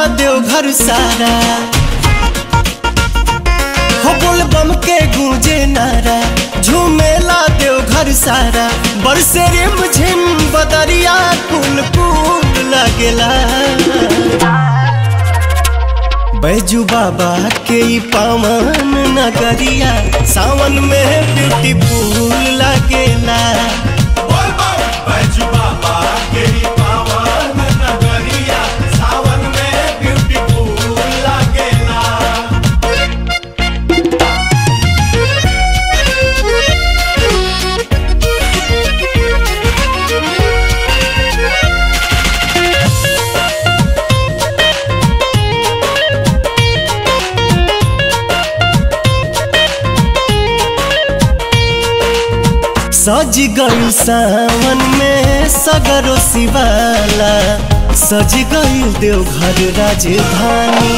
देवघर सारा हो बोल बम के गूंजे नारा झूमेला देवघर सारा बरसे रिम झिम बदरिया कुल कुल लगेला बैजू बाबा के ई पावन नगरिया सावन में ब्यूटीफुल लगेला बोल बम बैजू बाबा के ही पावन नगरिया सावन में ब्यूटीफुल लागेला सज गई सावन में सगरो शिवाला सज गई देवघर राजधानी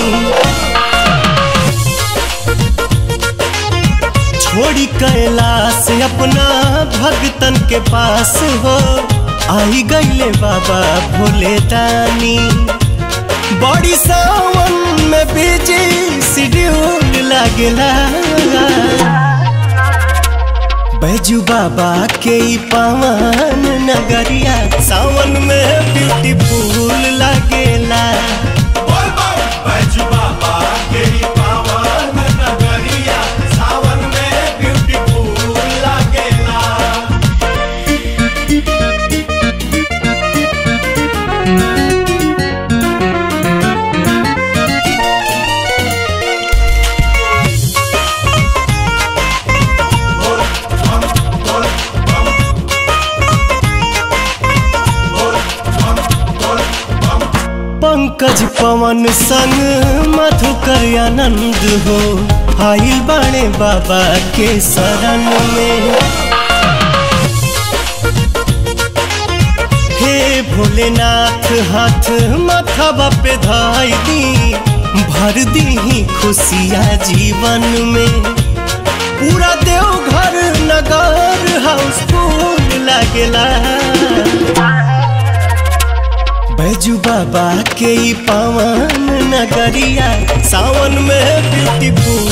छोड़ी कैलाश अपना भगतन के पास हो आई गईले बाबा भोले दानी बड़ी सावन में बिजी शेड्यूल लागेला बैजू बाबा के ई पावन नगरिया सावन में ब्यूटीफुल लगेला बोल बम बैजू बाबा के ही पावन नगरिया सावन में ब्यूटीफुल लागेला पंकज पवन संग मधुकर आनंद हो आइल बाणे बाबा के शरण में हे भोलेनाथ हाथ माथावा पे धाई दी भर दी खुशिया जीवन में पूरा देवघर नगर हाउसफुल लागेला बैजू बाबा के ई पावन नगरिया सावन में ब्यूटीफुल